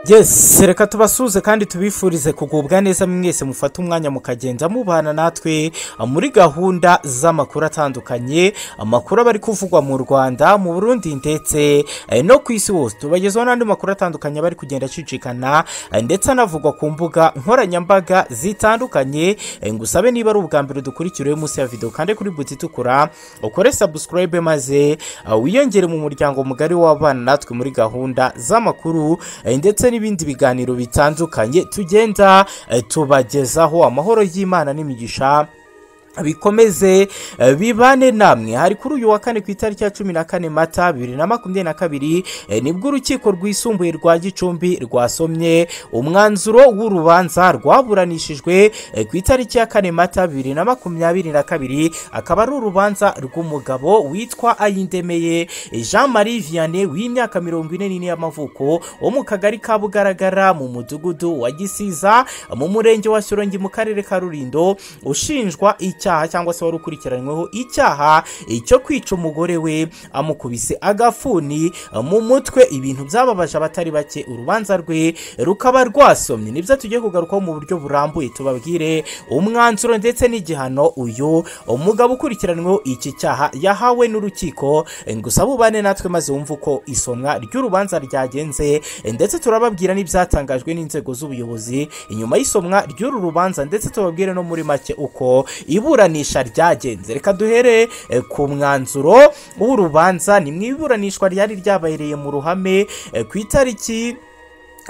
yesi reka tubasuhuze kandi tubifurize kugubwa neza mwese mufate umwanya mukagenda mubana natwe muri gahunda z'amakuru atandukanye amakuru aba ari kuvugwa mu rwanda mu burundi ndetse eh, no ku isi hose tubagezaho n'andi makuru atandukanye aba ari kugenda acicikana eh, ndetse anavugwa ku mbuga nkoranyambaga zitandukanye Eh, ngusabe niba ari ubwa mbere dukurikira munsi ya videwo kandi kuri buti itukura ukore sabusikarayibe maze eh, wiyongere mu muryango mugari w'abana natwe muri gahunda z'amakuru eh, ndetse n'ibindi biganiro bitandukanye tugenda eh, tubagezaho amahoro y'imana n'imigisha bikomeze eh, bibane namwe hari kuri uyu wa kane ku itariki ya cumi na kane mata bibiri na makumyabiri na kabiri eh, nibwo urukiko rwisumbuye rwa gicumbi rwasomye umwanzuro w'urubanza rwaburanishijwe eh, ku itariki ya kane mata bibiri na makumyabiri na kabiri akaba ari urubanza rw'umugabo witwa ayindemeye jean marie vianney w'imyaka mirongo ine n'ine y'amavuko wo mu kagari ka bugaragara mu mudugudu wa gisiza mu murenge wa shyorongi mu karere ka rulindo ushinjwa icyaha cyangwa se wari ukurikiranyweho icyaha eh, cyo kwica umugore we amukubise agafuni eh, mu mutwe ibintu byababaje abatari bake urubanza rwe rukaba rwasomye nibyo tugiye kugarukaho mu buryo burambuye tubabwire umwanzuro ndetse n'igihano uyu umugabo ukurikiranyweho iki cyaha yahawe n'urukiko eh, gusa bubane natwe maze wumve uko isomwa ry'urubanza ryagenze eh, ndetse turababwira n'ibyatangajwe n'inzego z'ubuyobozi inyuma y'isomwa ry'uru rubanza ndetse tubabwire no muri make uko iburanisha ryagenze reka duhere eh, ku mwanzuro w'urubanza ni mu iburanishwa ryari ryabereye mu ruhame eh, ku itariki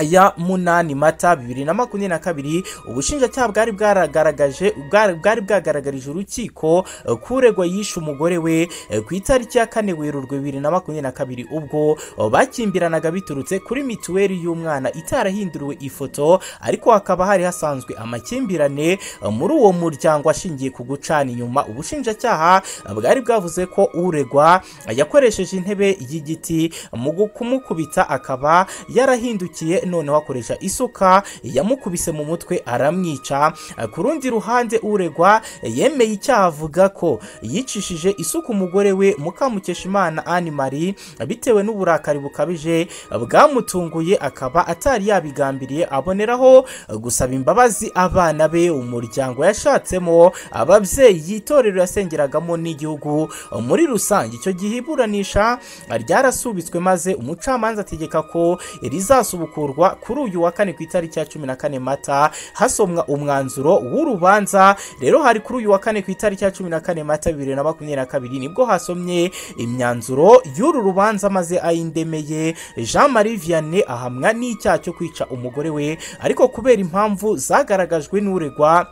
ya munani mata bibiri na makumyabiri na kabiri ubushinjacyaha bwari bwaragaragaje bwari bwari bwagaragarije urukiko eh, ko uregwa yishe umugore we eh, ku itariki ya kane werurwe bibiri na makumyabiri na kabiri ubwo eh, bakimbiranaga biturutse kuri mituweli y'umwana itarahinduriwe ifoto ariko hakaba hari hasanzwe amakimbirane eh, muri uwo muryango ashingiye ku gucana inyuma ubushinjacyaha eh, bwari bwavuze ko uregwa eh, yakoresheje intebe y'igiti mu gu- kumukubita akaba yarahindukiye noneho akoresha isuka yamukubise mu mutwe aramwica ku rundi ruhande uregwa yemeye icyaha avuga ko yicishije isuka umugore we mukamukeshimana ani marie bitewe n'uburakari bukabije bwamutunguye akaba atari yabigambiriye aboneraho gusaba imbabazi abana be umuryango yashatsemo ababyeyi itorero yasengeragamo n'igihugu muri rusange icyo gihe iburanisha ryarasubitswe maze umucamanza ategeka ko rizasubukurwa kuri uyu wa kane ku itariki ya cumi na kane mata hasomwa umwanzuro w'urubanza rero hari kuri uyu wa kane ku itariki ya cumi na kane mata bibiri na makumyabiri na kabiri nibwo hasomye imyanzuro y'uru rubanza maze ayindemeye jean marie vianney ahamwa n'icyaha cyo kwica umugore we ariko kubera impamvu zagaragajwe n'uregwa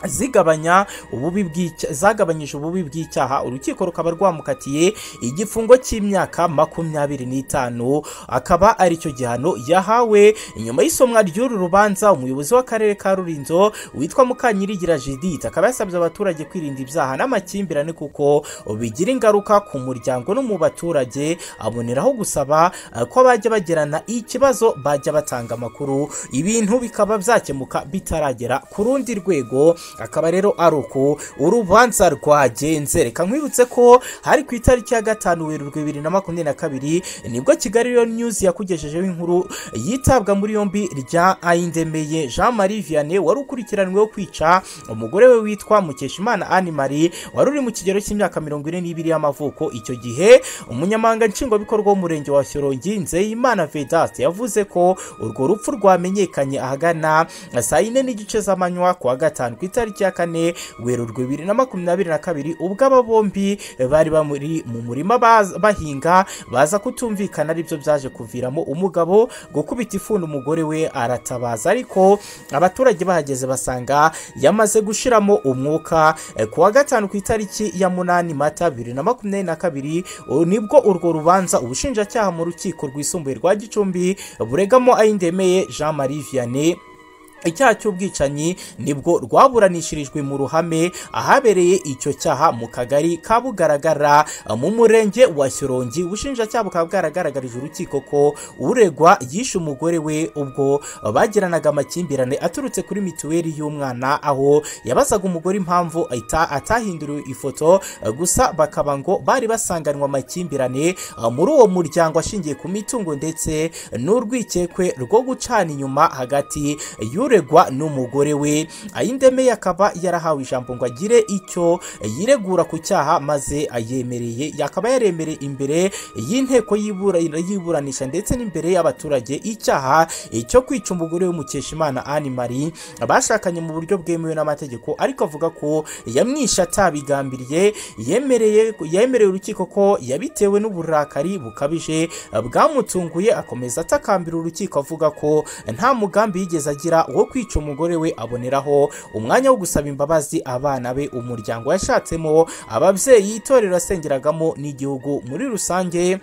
zigabanya ububi bw'icya- zagabanyije ububi bw'icyaha urukiko rukaba rwamukatiye igifungo cy'imyaka makumyabiri n'itanu akaba ari cyo gihano yahawe inyuma y'isomwa ry'uru rubanza umuyobozi w'akarere ka rurinzo witwa mukanyirigira judith akaba yasabye abaturage kwirinda ibyaha n'amakimbirane kuko bigira ingaruka ku muryango no mu baturage aboneraho gusaba eh, ko bajya bagirana ikibazo bajya batanga amakuru ibintu bikaba byakemuka bitaragera ku rundi rwego akaba rero ari uko urubanza rwagenze reka nkwibutse ko hari ku itariki ya gatanu werurwe bibiri na makumyabiri na kabiri nibwo kigali rero news yakugejejeho inkuru yitabwa muri yombi rya ayindemeye jean marie vianney wari ukurikiranyweho kwica umugore we witwa mukeshimana ani marie wari uri mu kigero cy'imyaka mirongo ine n'ibiri y'amavuko icyo gihe umunyamabanga nshingwabikorwa w'umurenge wa shyorongi nzeyimana vedaste yavuze ko urwo rupfu rwamenyekanye ahagana saa yine n'igice z'amanywa ku wa gatanu ku itariki ya kane werurwe bibiri na makumyabiri na kabiri ubwo aba bombi bari bari mu murima baz- bahinga baza kutumvikana aribyo byaje kuviramo umugabo gukubita ifuni umugore we aratabaza ariko abaturage bahageze basanga yamaze gushiramo umwuka Eh, ku wa gatanu ku itariki ya munani mata bibiri na makumyabiri na kabiri u- nibwo urwo rubanza ubushinjacyaha mu rukiko rwisumbuye rwa gicumbi buregamo ayindemeye jean marie vianney icyaha cy'ubwicanyi nibwo rwaburanishirijwe mu ruhame ahabereye icyo cyaha mu kagari ka bugaragara mu murenge wa shyorongi ubushinjacyaha bukaba bwaragaragarije urukiko ko uregwa yishe umugore we ubwo bagiranaga amakimbirane aturutse kuri mituweli y'umwana aho yabazaga umugore impamvu ahita atahinduriwe ifoto gusa bakaba ngo bari basanganywe amakimbirane muri uwo muryango ashingiye ku mitungo ndetse n'urwikekwe rwo gucana inyuma hagati y'u uregwa n'umugore we ayindemeye akaba yarahawe ijambo ngo agire icyo yiregura ku cyaha maze ayemereye akaba yaremereye imbere y'inteko y'ibura- y'iburanisha ndetse n'imbere y'abaturage icyaha cyo kwica umugore w'umukeshimana Anne Marie bashakanye mu buryo bwemewe n'amategeko ariko avuga ko yamwishe atabigambiriye yemereye yemereye urukiko ko yabitewe n'uburakari bukabije bwamutunguye akomeza atakambira urukiko avuga ko nta mugambi yigeze agira wo kwica umugore we aboneraho umwanya wo gusaba imbabazi abana be umuryango yashatsemo ababyeyi itorero asengeragamo n'igihugu muri rusange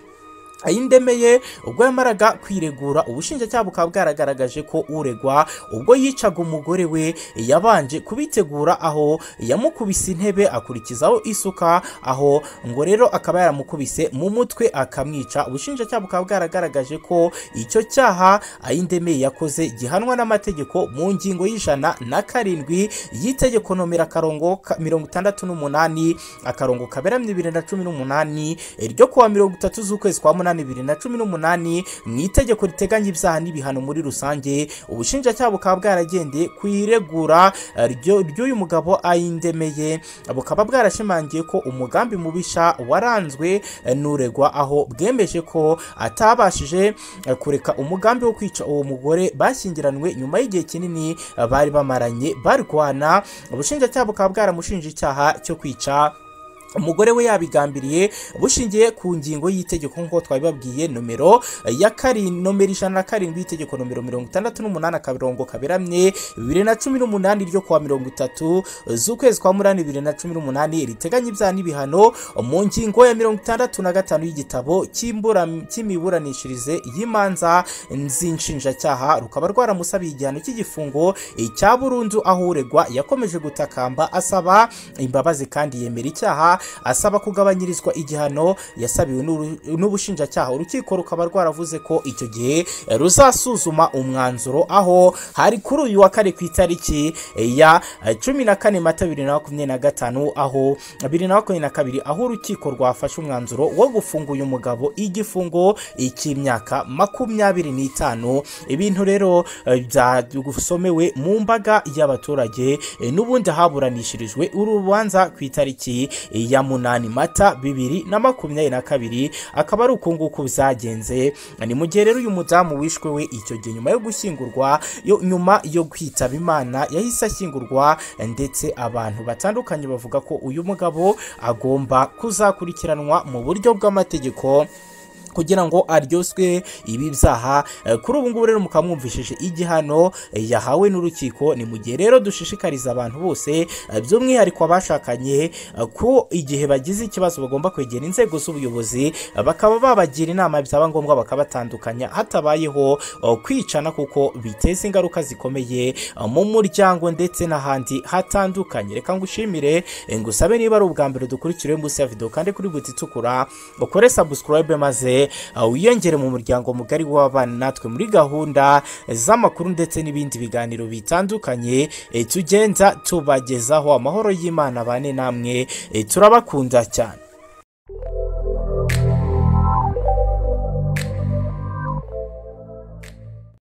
ayindemeye ubwo yamaraga kwiregura ubushinjacyaha bukaba bwaragaragaje ko uregwa ubwo yicaga umugore we yabanje kubitegura aho yamukubise intebe akurikizaho isuka aho ngo rero akaba yaramukubise mu mutwe akamwica ubushinjacyaha bukaba bwaragaragaje ko icyo cyaha ayindemeye yakoze gihanwa n'amategeko mu ngingo y'ijana na karindwi y'itegeko nomero akarongo ka- mirongo itandatu n'umunani akarongo kaberamye bibiri na cumi n'umunani ryo kuwa mirongo itatu z'ukwezi kwa munani bibiri na cumi n'umunani mu itegeko riteganya ibyaha n'ibihano muri rusange ubushinjacyaha bukaba bwaragendeye ku iregura eh, ryo- ry'uyu mugabo ayindemeye bukaba bwarashimangiye ko umugambi mubisha waranzwe eh, n'uregwa aho bwemeje ko atabashije eh, kureka umugambi wo kwica uwo mugore bashyingiranywe nyuma y'igihe kinini eh, bari bamaranye barwana ubushinjacyaha bukaba bwaramushinje icyaha cyo kwica umugore we yabigambiriye bushingiye ku ngingo y'itegeko nk'uko twabibabwiye nomero ya kari nomero ijana na karindwi y'itegeko nomero mirongo itandatu n'umunani akarongo kaberamye bibiri na cumi n'umunani ryo kuwa mirongo itatu z'ukwezi kwa munani bibiri na cumi n'umunani riteganya ibyaha n'ibihano mu ngingo ya mirongo itandatu na gatanu y'igitabo cy'imbura- cy'imiburanishirize y'imanza z'inshinjacyaha rukaba rwaramusabiye igihano cy'igifungo cya burundu aho uregwa yakomeje gutakamba asaba imbabazi kandi yemera icyaha asaba kugabanyirizwa igihano yasabiwe n'uru- n'ubushinjacyaha urukiko rukaba rwaravuze ko icyo gihe eh, ruzasuzuma umwanzuro aho hari kuri uyu wa kane ku itariki eh, ya eh, cumi na kane mata bibiri na makumyabiri na gatanu aho bibiri na makumyabiri na kabiri aho urukiko rwafashe umwanzuro wo gufunga uyu mugabo igifungo cy'imyaka makumyabiri n'itanu ibintu rero eh, byagusomewe mu mbaga y'abaturage eh, n'ubundi haburanishirijwe urubanza ku itariki ya munani mata bibiri na makumyabiri na kabiri akaba ari uku nguku byagenze ni mu gihe rero uyu mudamu wishwe we icyo gihe nyuma yo gushyingurwa yo nyuma yo kwitaba imana yahise ashyingurwa ndetse abantu batandukanye bavuga ko uyu mugabo agomba kuzakurikiranwa mu buryo bw'amategeko kugira ngo aryoswe ibi byaha Eh, kuri ubu ngubu rero mukaba mwumvishije igihano eh, yahawe n'urukiko ni mu gihe rero dushishikariza abantu bose eh, by'umwihariko abashakanye eh, ko igihe bagize ikibazo bagomba kwegera inzego z'ubuyobozi eh, bakaba babagira inama byaba ngombwa bakabatandukanya hatabayeho eh, kwicana kuko biteza ingaruka zikomeye eh, mu muryango ndetse n'ahandi hatandukanye reka ngushimire eh, ngusabe niba ari ubwa mbere dukurikiriwe munsi ya video kandi kuri buti itukura ukore subscribe maze uh, wiyongere mu muryango mugari w'abana natwe muri gahunda z'amakuru ndetse n'ibindi biganiro bitandukanye eh, tugenza tubagezaho amahoro y'Imana bane namwe eh, turabakunda cyane